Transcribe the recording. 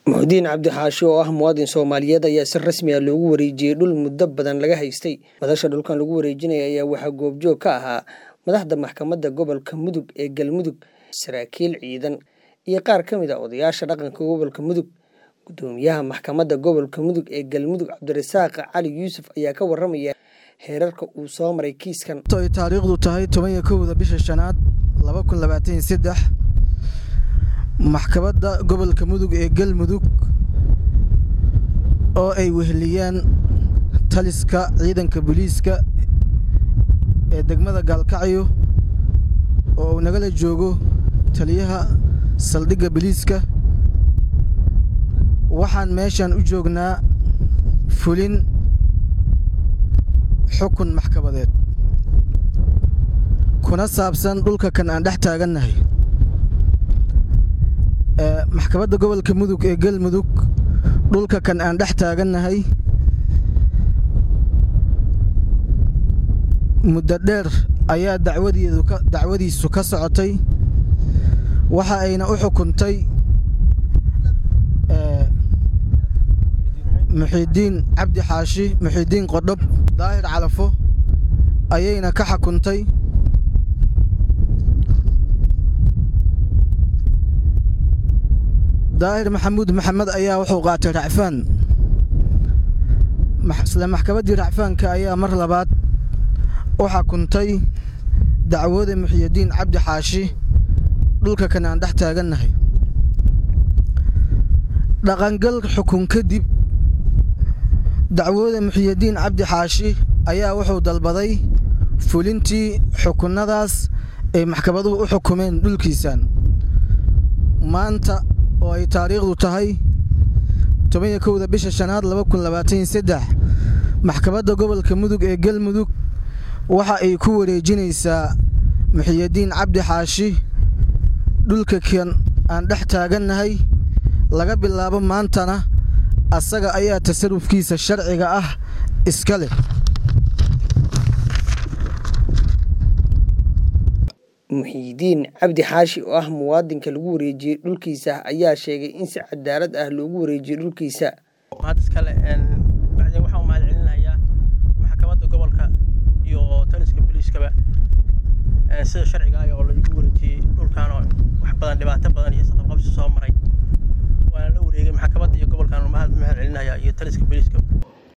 muxudiin cabdi xaashi oo ah muwaadin soomaaliyeed ayaa si rasmi ah loogu wareejiyey dhul muddo badan laga haystay madasha dhulkan lagu wareejinaya ayaa waxaa goobjoog ka ahaa madaxda maxkamadda gobolka mudug ee galmudug saraakiil ciidan iyo qaar ka mid a odayaasha dhaqanka gobolka mudug gudoomiyaha maxkamadda gobolka mudug ee galmudug cabdirasaaq cali yuusuf ayaa ka waramaya heerarka uu soo maray kiiskan ay taariikhdu tahay toban iyo kowda bisha shanaad laba kun labaatan iyo saddex maxkamadda gobolka mudug ee galmudug oo ay weheliyaan taliska ciidanka booliiska ee degmada gaalkacyo oo uu nagala joogo taliyaha saldhigga booliiska waxaan meeshan u joognaa fulin xukun maxkamadeed kuna saabsan dhulka kan aan dhex taagannahay maxkamadda gobolka mudug ee galmudug dhulka kan aan dhex taagannahay muddo dheer ayaa dacwadeedu dacwadiisu ka socotay waxa ayna u xukuntay muxiidiin cabdi xaashi muxiidiin qodhob daahir calafo ayayna ka xukuntay daahir maxamuud maxamed ayaa wuxuu qaatay racfaan isla maxkamaddii racfaanka ayaa mar labaad u xukuntay dacwooda muxiyidiin cabdi xaashi dhulka kan aan dhex taagannahay dhaqangal xukun kadib dacwooda muxiyidiin cabdi xaashi ayaa wuxuu dalbaday fulintii xukunnadaas ay maxkamaduhu u xukumeen dhulkiisan maanta oo ay taariikhdu tahay toban iyo kowda bisha shanaad laba kun labaatan iyo saddex maxkamadda gobolka mudug ee galmudug waxa ay ku wareejinaysaa muxiyidiin cabdi xaashi dhulka kan aan dhex taagannahay laga bilaabo maantana asaga ayaa tasarufkiisa sharciga ah iska leh muxiidiin cabdi xaashi oo ah muwaadinka lagu wareejiyey dhulkiisa ayaa sheegay in si cadaalad ah loogu wareejiyey dhulkiisa mahad iskale bacdeen waxaan u mahad celinayaa maxkamadda gobolka iyo taliska booliiskaba sida sharciga ah oo lagu wareejiyey dhulkan oo wax badan dhibaato badan iyo isqabqabsi soo maray waana la wareegay maxkamadda iyo gobolkan mahad mahad celinayaa iyo taliska booliiska